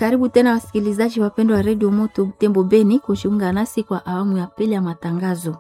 Karibu tena wasikilizaji wapendwa wa redio Moto Butembo Beni kujiunga nasi kwa awamu ya pili ya matangazo.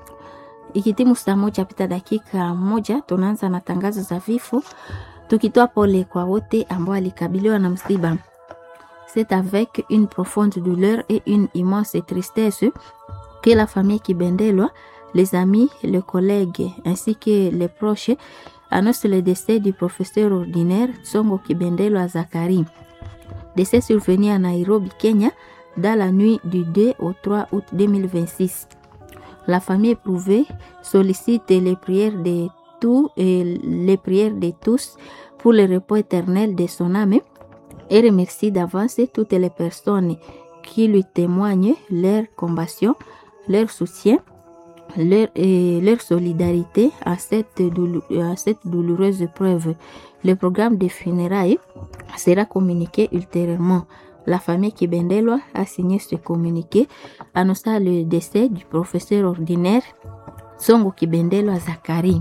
Ikitimu saa moja pita dakika moja, tunaanza na tangazo za vifo, tukitoa pole kwa wote ambao walikabiliwa na msiba. C'est avec une profonde douleur et une immense tristesse que la famille Kibendelwa, les amis, les collègues ainsi que les proches annoncent le décès du professeur ordinaire Tsongo Kibendelwa Zakari. Décès survenu à Nairobi, Kenya, dans la nuit du 2 au 3 août 2026. La famille éprouvée sollicite les prières de tous et les prières de tous pour le repos éternel de son âme et remercie d'avance toutes les personnes qui lui témoignent leur compassion, leur soutien, leur, et leur solidarité à cette, à cette douloureuse épreuve. Le programme de funérailles sera communiqué ultérieurement. La famille Kibendelwa a signé ce communiqué annonçant le décès du professeur ordinaire Songo Kibendelwa Zakari.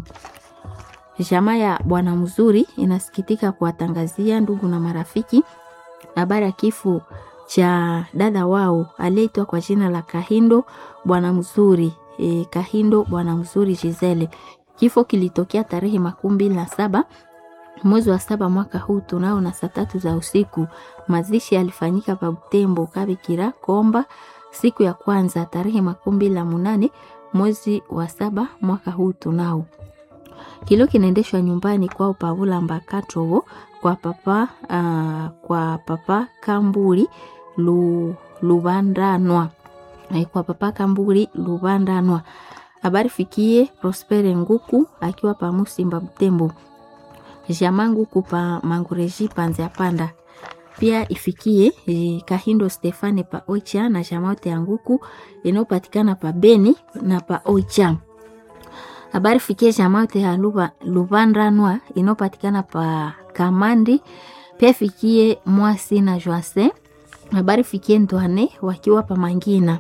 Jamaa ya Bwana Mzuri inasikitika kuwatangazia ndugu na marafiki habari ya kifo cha dada wao aliyeitwa kwa jina la Kahindo Bwana Mzuri e, Kahindo Bwana Mzuri Gisele. Kifo kilitokea tarehe makumi mbili na saba mwezi wa saba mwaka huu tunao na saa tatu za usiku. Mazishi yalifanyika pa Butembo Kabikira Komba siku ya kwanza tarehe makumi mbili na munane mwezi wa saba mwaka huu tunao. Kilio kinaendeshwa nyumbani kwao Pavula Mbakatovo kwa papa uh, kwa papa Kamburi lu, Lubandanwa kwa papa Kamburi Lubandanwa. Habari fikie Prospere Nguku akiwa pa Musimba Butembo jamaa Nguku pa Mangureji Panzia Panda pia ifikie eh, Kahindo Stefane pa Ocha na jamaa yote ya Nguku inayopatikana pa Beni na pa Ocha. Habari fikie jamaa yote ya Lubandanwa inayopatikana pa Kamandi pia fikie Mwasi na Joase. Habari fikie Ndwane wakiwa pa Mangina.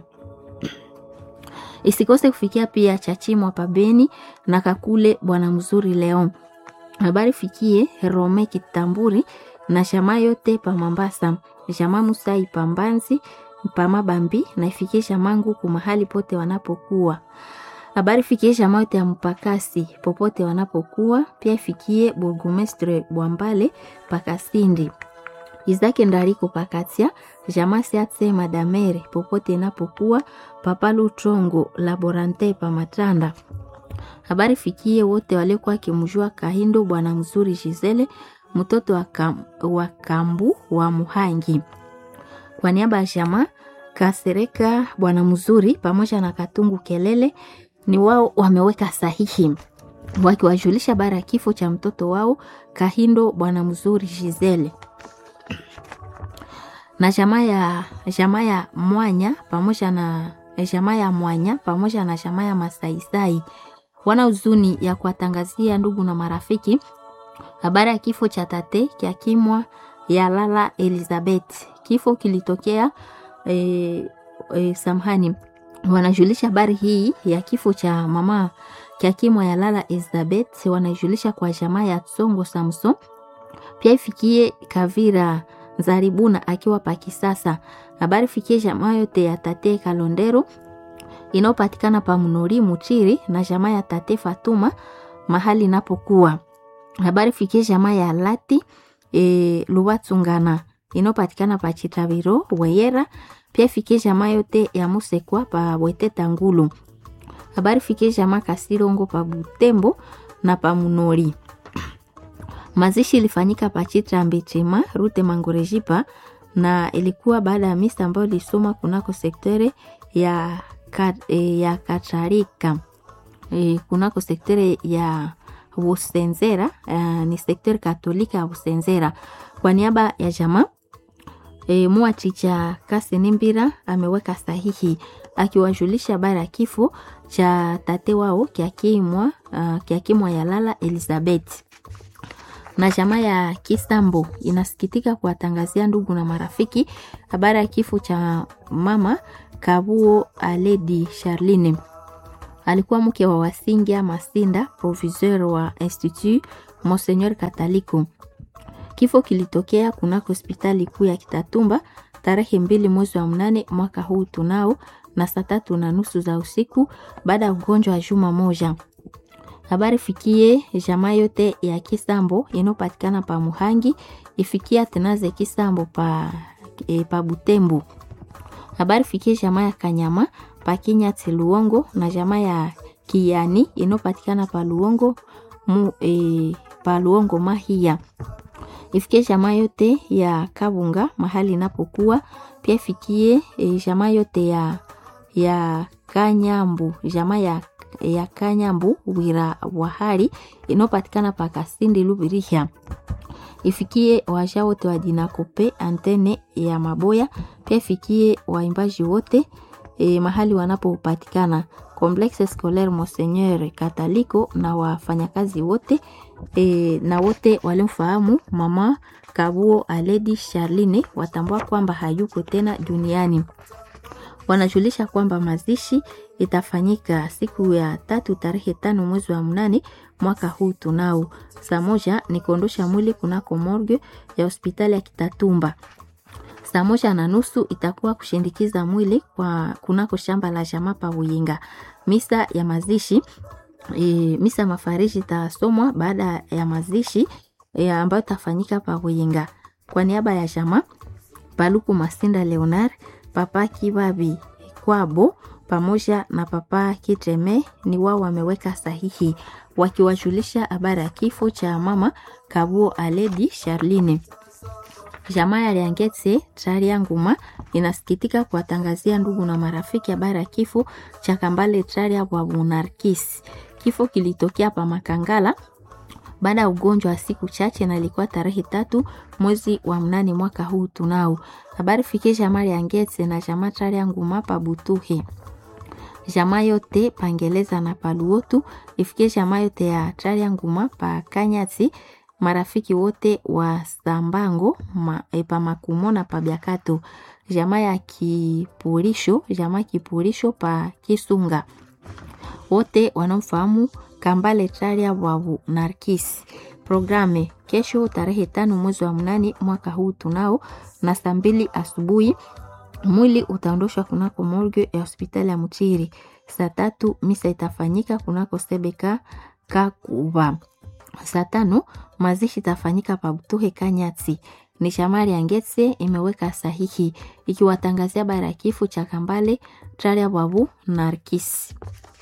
Isikose kufikia pia Chachimwa pa Beni na Kakule Bwana Mzuri Leon. Habari fikie Rome Kitamburi na jamaa yote pa Mambasa, jamaa Musai pa Mbanzi pa Mabambi na ifikie jamaa Nguku mahali pote wanapokuwa. Habari fikie jamaa yote ya Mpakasi popote wanapokuwa, pia ifikie Burgomestre Bwambale pa Kasindi. Izake Ndariko Pakatia, jamaa Siatse Madamere popote inapokuwa, Papa Lutrongo Laborante pa Matanda. Habari fikie wote waliokuwa akimjua Kahindo bwana mzuri Gisele, mtoto wa, kam, wa Kambu wa Muhangi. Kwa niaba ya jamaa Kasereka bwana mzuri pamoja na Katungu Kelele, ni wao wameweka sahihi wakiwajulisha bara ya kifo cha mtoto wao Kahindo bwana mzuri Gisele na jamaa ya jamaa ya Mwanya pamoja na jamaa ya Mwanya pamoja na jamaa ya Masaisai wana huzuni ya kuwatangazia ndugu na marafiki habari ya kifo cha tate kya kimwa ya lala Elizabeth. Kifo kilitokea e, e, samhani, wanajulisha habari hii ya kifo cha mama kya kimwa ya lala Elizabeth, wanajulisha kwa jamaa ya Tsongo Samson, pia ifikie Kavira Zaribuna akiwa pa Kisasa. Habari fikie jamaa yote ya tate Kalondero inayopatikana pa Munori Muchiri na jamaa ya tate Fatuma mahali inapokuwa. Habari fikie jamaa ya Lati e, Luwatsungana inayopatikana pa Chitabiro Weyera, pia fikie jamaa yote ya Musekwa pa Bweteta Ngulu. Habari fikie jamaa Kasirongo pa Butembo na pa Munori. Mazishi ilifanyika pa Chitra Mbichima Rute Mangorejipa na ilikuwa baada ya misa ambayo ilisoma kunako sektere ya Kat, e, ya Katarika e, kunako sektere ya Busenzera e, ni sektere katolika ya Busenzera. Kwa niaba ya jamaa e, Muachicha Kasinimbira ameweka sahihi akiwajulisha habari ya kifo cha tate wao kiakimwa uh, kiakimwa ya lala Elizabeth na jamaa ya Kisambo inasikitika kuwatangazia ndugu na marafiki habari ya kifo cha mama Kabuo Aledi Charline. Alikuwa mke wa Wasingia Masinda, proviseur wa Institut Monseigneur Kataliko. Kifo kilitokea kunako hospitali kuu ya Kitatumba tarehe mbili mwezi wa mnane mwaka huu tunao na saa tatu na nusu za usiku baada ya ugonjwa wa juma moja. Habari fikie jamaa yote ya Kisambo inayopatikana pa Muhangi, ifikia tenaze Kisambo pa, e, pa Butembo. Habari fikie jamaa ya Kanyama pa Kinyati Luongo na jamaa ya Kiani inayopatikana pa Luongo mu, e, pa Luongo Mahia. Ifikie jamaa yote ya Kabunga mahali inapokuwa pia ifikie e, jamaa yote ya ya Kanyambu jamaa ya ya Kanyambu wira wahari inayopatikana pa Kasindi Lubirihya. Ifikie waja wote wa Dinakope antene ya Maboya, pia ifikie waimbaji wote e, mahali wanapopatikana Complexe Scolaire Monseigneur Kataliko na wafanyakazi wote e, na wote walimfahamu mama Kabuo Aledi Charline watambua kwamba hayuko tena duniani. Wanajulisha kwamba mazishi itafanyika siku ya tatu tarehe tano mwezi wa mnane mwaka huu tunao. Saa moja ni kuondosha mwili kunako morgue ya hospitali ya Kitatumba. Saa moja na nusu itakuwa kushindikiza mwili kwa kunako shamba la jamaa pa Buyinga. Misa ya mazishi e, misa mafariji itasomwa baada ya mazishi e, ambayo itafanyika pa Buyinga. Kwa niaba ya jamaa Paluku Masinda Leonard, Papa Kibabi Kwabo pamoja na Papa Kitreme ni wao wameweka sahihi wakiwajulisha habari ya kifo cha mama Kabuo Aledi Charline. Jamaa ya Liangetse Traria Nguma inasikitika kuwatangazia ndugu na marafiki habari ya kifo cha Kambale Traria wa Munarkis. Kifo kilitokea pa Makangala baada ya ugonjwa wa siku chache na ilikuwa tarehe tatu mwezi wa mnane mwaka huu tunao. Habari fikie jamaa ya Ngetse na jamaa Traria Nguma pa Butuhe jamaa yote pangeleza na paluotu ifikie jamaa yote ya Traria Nguma pa Kanyati, marafiki wote wa Sambango ma, e, pa Makumo na pa Biakato, jamaa ya Kipurisho, jamaa Kipurisho pa Kisunga, wote wanaofahamu Kambale Traria wavu Narkis. Programe kesho tarehe tano mwezi wa mnane mwaka huu tunao na saa mbili asubuhi mwili utaondoshwa kunako morgue ya hospitali ya Mchiri. Saa tatu misa itafanyika kunako Sebeka Kakuba. Saa tano mazishi itafanyika pa Butuhe Kanyati. Ni shamari ya Ngetse imeweka sahihi ikiwatangazia habari ya kifo cha Kambale Traria Babu Narkis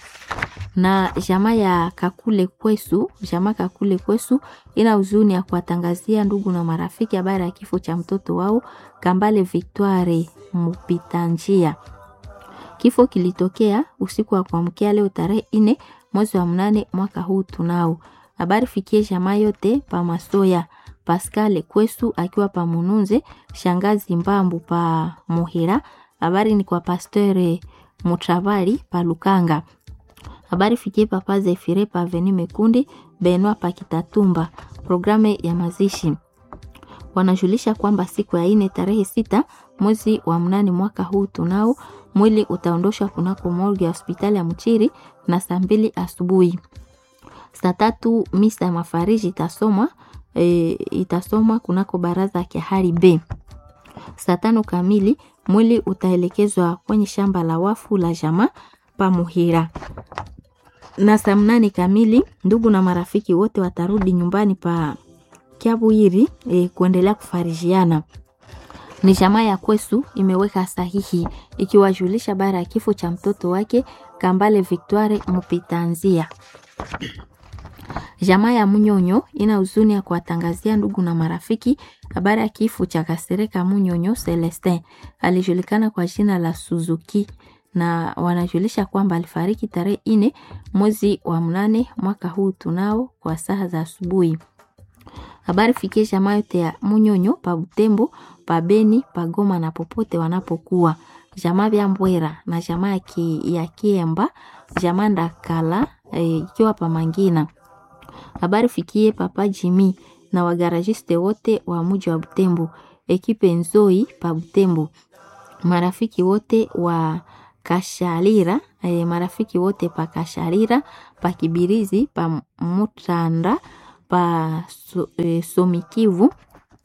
na jamaa ya Kakule Kwesu, jamaa Kakule Kwesu ina huzuni ya kuwatangazia ndugu na marafiki habari ya kifo cha mtoto wao Kambale Victoire mpita njia. Kifo kilitokea usiku wa kuamkia leo tarehe ine mwezi wa mnane mwaka huu tunao. Habari fikie jamaa yote pa Masoya, Pascal Kwesu akiwa pa Mununze, shangazi Mbambu pa Muhira. Habari ni kwa Pasteur Mutravali pa Lukanga. Habari fikie papa Zefire pa Aveni Mekundi, Benwa pa Kitatumba. Programe ya mazishi wanajulisha kwamba siku ya ine tarehe sita mwezi wa mnane mwaka huu tunao mwili utaondoshwa kunako morgue ya hospitali ya Mchiri na saa mbili asubuhi. Saa tatu misa ya mafariji itasomwa e, itasomwa kunako baraza ya Kihari B. Saa tano kamili mwili utaelekezwa kwenye shamba la wafu la jamaa pa Muhira na saa mnane kamili ndugu na marafiki wote watarudi nyumbani pa Kiabwiri e, kuendelea kufarijiana. Ni jamaa ya Kwesu imeweka sahihi ikiwajulisha bara ya kifo cha mtoto wake Kambale Victoire Mupitanzia. Jamaa ya Munyonyo ina huzuni ya kuwatangazia ndugu na marafiki habari ya kifo cha Kasereka Munyonyo Celestin, alijulikana kwa jina la Suzuki na wanajulisha kwamba alifariki tarehe ine mwezi wa mnane mwaka huu tunao kwa saa za asubuhi. Habari fikie jamaa yote ya Munyonyo pa Butembo, pa Beni, pa Goma na popote wanapokuwa. Jamaa vya Mbwera na jamaa ya, ki, ya Kiemba, jamaa Ndakala ikiwa e, pa Mangina. Habari fikie papa Jimi na wagarajiste wote wa muji wa Butembo, ekipe Nzoi pa Butembo. Marafiki wote wa Kashalira e, marafiki wote pa Kashalira, pa Kibirizi, pa Mutanda, pa so, e, Somikivu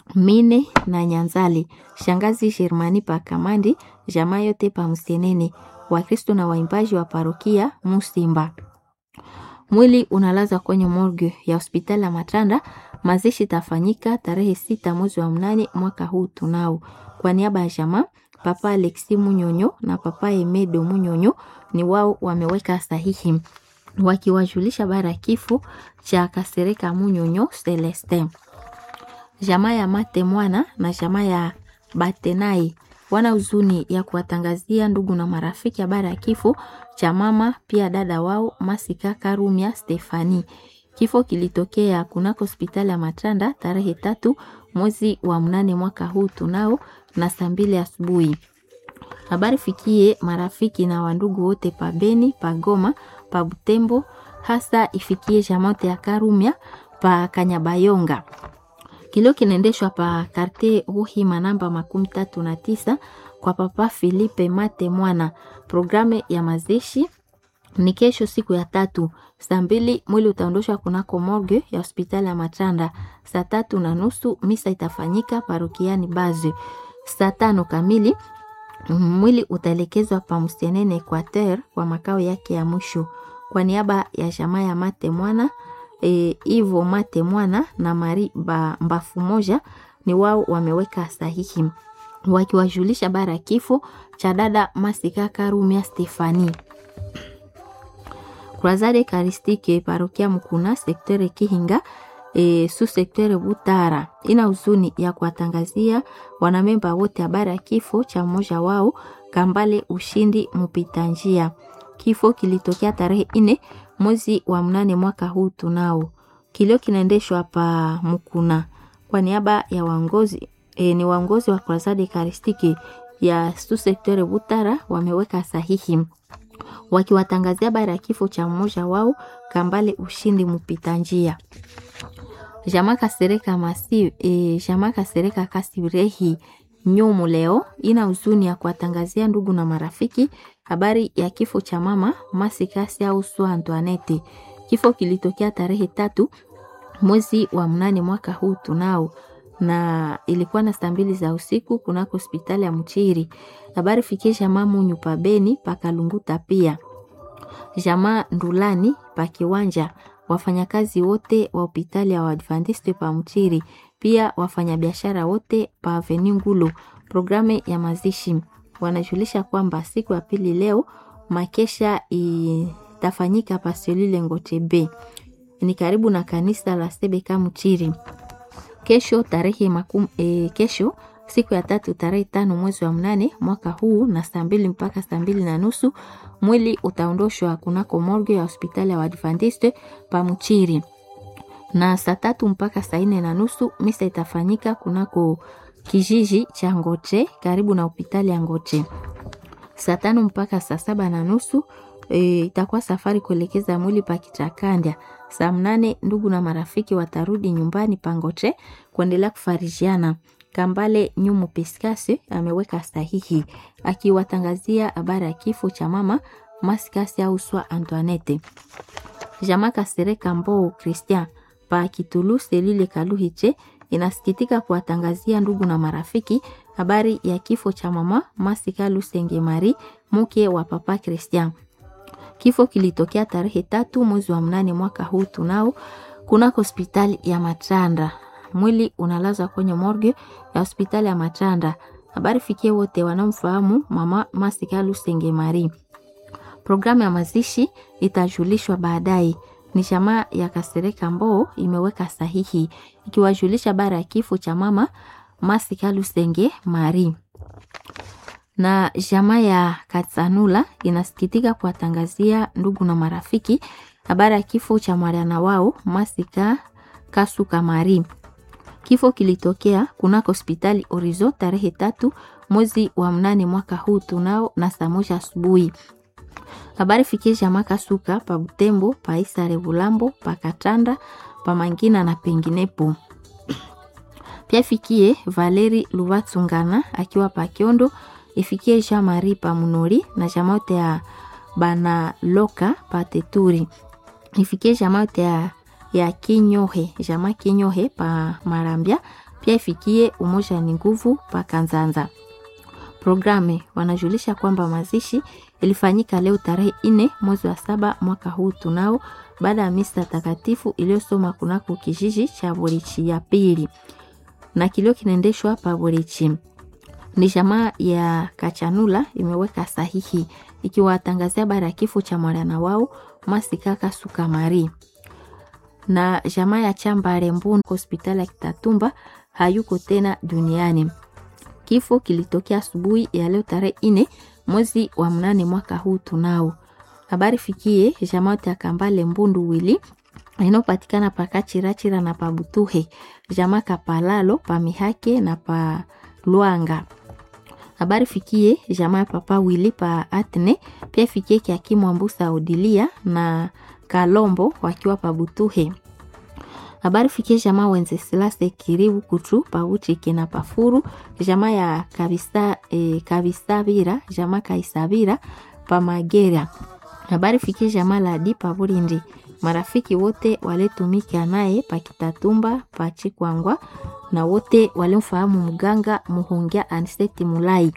Mine na Nyanzale, shangazi Shermani pa Kamandi, jamaa yote pa Msenene, Wakristo na waimbaji wa parokia Musimba. Mwili unalazwa kwenye morgue ya hospitali ya Matanda. Mazishi itafanyika tarehe sita mwezi wa mnane mwaka huu tunao. Kwa niaba ya jamaa, Papa Alexi Munyonyo na Papa Emedo Munyonyo ni wao wameweka sahihi wakiwajulisha bara ya kifo cha Kasereka Munyonyo Celestin. Jamaa ya Mate Mwana na jamaa ya Batenai wana huzuni ya kuwatangazia ndugu na marafiki habari ya kifo cha mama pia dada wao Masika Karumia Stefani. Kifo kilitokea kunako hospitali ya Matanda tarehe tatu mwezi wa mnane mwaka huu tunao na saa mbili asubuhi. Habari fikie marafiki na wandugu wote pa Beni, pa Goma, pa Butembo, hasa ifikie jamote ya Karumia pa Kanyabayonga. Kilio kinaendeshwa pa karte Ruhima namba makumi tatu na tisa kwa Papa Filipe Mate Mwana. Programe ya mazishi ni kesho siku ya tatu saa mbili mwili utaondoshwa kunako morgue ya hospitali ya Matanda. Saa tatu na nusu misa itafanyika parokiani Baze. Saa tano kamili mwili utaelekezwa pa Msenene Equateur kwa makao yake ya mwisho. Kwa niaba ya jamaa ya Mate Mwana e, Ivo Mate Mwana na Mari ba, Mbafu moja ni wao wameweka sahihi wakiwajulisha bara ya kifo cha dada Masika Karumia Stefani. Croisade Eucharistique parokia Mkuna sektere Kihinga e, su sektere Butara ina huzuni ya kuwatangazia wanamemba wote habari ya kifo cha mmoja wao Kambale Ushindi mpita njia. Kifo kilitokea tarehe ine mwezi wa mnane mwaka huu tunao. Kilio kinaendeshwa pa Mkuna kwa niaba ya waongozi e, ni waongozi wa Croisade Eucharistique ya su sektere Butara wameweka sahihi wakiwatangazia habari ya kifo cha mmoja wao Kambale Ushindi mpita njia. Jamaa Kasereka Masi, e, Jamaa Kasereka Kasirehi Nyumu leo ina huzuni ya kuwatangazia ndugu na marafiki habari ya kifo cha mama Masikasi au Sua Antoinette. Kifo kilitokea tarehe tatu mwezi wa mnane mwaka huu tunao na ilikuwa na saa mbili za usiku kunako hospitali ya Mchiri. Habari fikie jamaa Munyu pa Beni pa Kalunguta, pia jamaa Ndulani pa Kiwanja, wafanyakazi wote wa hospitali ya Waadventiste pa Mchiri, pia wafanyabiashara wote pa Avenue Ngulu. Programe ya mazishi wanajulisha kwamba siku ya pili leo makesha itafanyika pa Selule Ngotebe, ni karibu na kanisa la Sebeka Mchiri. Kesho tarehe makum, e, kesho siku ya tatu tarehe tano mwezi wa mnane mwaka huu na saa mbili mpaka saa mbili na nusu mwili utaondoshwa kunako morgue ya hospitali ya Waadventiste pa Mchiri, na saa tatu mpaka saa nne na nusu misa itafanyika kunako kijiji cha Ngoche karibu na hospitali ya Ngoche. Saa tano mpaka saa saba na nusu e, itakuwa safari kuelekeza mwili pa Kichakandya. Saa mnane ndugu na marafiki watarudi nyumbani Pangoche kuendelea kufarijiana. Kambale Nyumu Piskasi ameweka sahihi akiwatangazia habari ya kifo cha mama Maskasi au Swa Antoinette. Jamaa Kasereka Mbou Christian pa Kitulu Selile Kaluhiche inasikitika kuwatangazia ndugu na marafiki habari ya kifo cha mama Masika Lusenge Mari mke wa papa Christian. Kifo kilitokea tarehe tatu mwezi wa mnane mwaka huu tunao kunako hospitali ya Matanda. Mwili unalazwa kwenye morgue ya hospitali ya Matanda. Habari fikie wote wanaomfahamu mama Masika Lusenge Mari. Programu ya mazishi itajulishwa baadaye. Ni jamaa ya Kasereka Mboo imeweka sahihi ikiwajulisha bara ya kifo cha mama Masika Lusenge Mari na jamaa ya Katsanula inasikitika kuwatangazia ndugu na marafiki habari ya kifo cha mwana wao Masika Kasuka Mari. Kifo kilitokea kunako hospitali Orizo tarehe tatu mwezi wa mnane mwaka huu tunao na saa moja asubuhi. Habari fikie jamaa Kasuka pa Butembo, pa Isare Bulambo, pa Katanda, pa Mangina na penginepo. Pia fikie Valeri Luvatsungana akiwa pa Kiondo ifikie Jean Marie pa Munori na jamaote ya bana loka pa Teturi ifikie jamaote ya, ya Kinyohe jama Kinyohe pa Marambia pia ifikie Umoja ni Nguvu pa Kanzanza. Programe wanajulisha kwamba mazishi ilifanyika leo tarehe nne mwezi wa saba mwaka huu tunao, baada ya misa takatifu iliyosoma kunako kijiji cha Borichi ya pili, na kilio kinaendeshwa pa Borichi. Ni jamaa ya Kachanula imeweka sahihi ikiwatangazia habari ya kifo cha mwana wao Masikaka Sukamari na jamaa ya Chambare Mbunu hospitali ya Kitatumba hayuko tena duniani. Kifo kilitokea asubuhi ya leo tarehe nne mwezi wa mnane mwaka huu tunao. Habari fikie jamaa ya Kambale Mbundu wili inayopatikana pa Kachirachira na pa Butuhe, jamaa Kapalalo pa Mihake na pa Luanga. Habari fikie jamaa ya Papa wili pa Atne, pia fikie Kiakimu Ambusa Odilia na Kalombo wakiwa pa Butuhe. Habari fikie jamaa wenze silase kiribu kutu pa Uchike na pafuru jamaa ya kabisa e, kabisabira jamaa kaisabira pa Magera. Habari fikie jamaa la di pa Burindi. Marafiki wote waletumika naye pa Kitatumba pa Chikwangwa na wote walimfahamu mganga Muhongia Aniseti Mulai.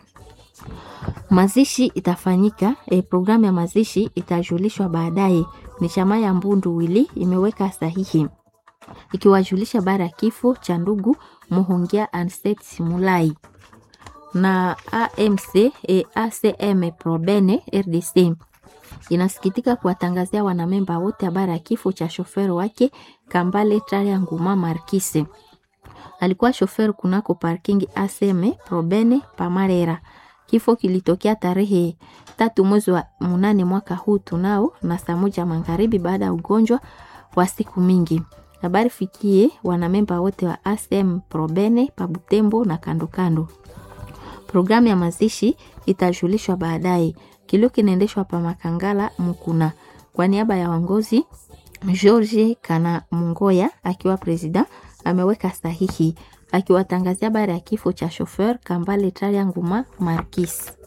Mazishi itafanyika e, programu ya mazishi itajulishwa baadaye. Ni chama ya Mbundu wili imeweka sahihi ikiwajulisha bara ya kifo cha ndugu Muhongia Anset Mulai na AMC e, ACM Probene RDC inasikitika kuwatangazia wanamemba wote habari ya kifo cha shoferi wake Kambale Traria Nguma Markise. Alikuwa shoferi kunako parking ACM Probene Pamarera. Kifo kilitokea tarehe tatu mwezi wa munane mwaka huu tunao na saa moja magharibi baada ya ugonjwa wa siku mingi. Habari fikie wanamemba wote wa ACM Probene pa Butembo na kando kando. Programu ya mazishi itajulishwa baadaye. Kilio kinaendeshwa pa Makangala Mukuna. Kwa niaba ya wangozi George Kana Mungoya akiwa presida ameweka sahihi akiwatangazia habari ya kifo cha shofer Kambale Traria Nguma Markis.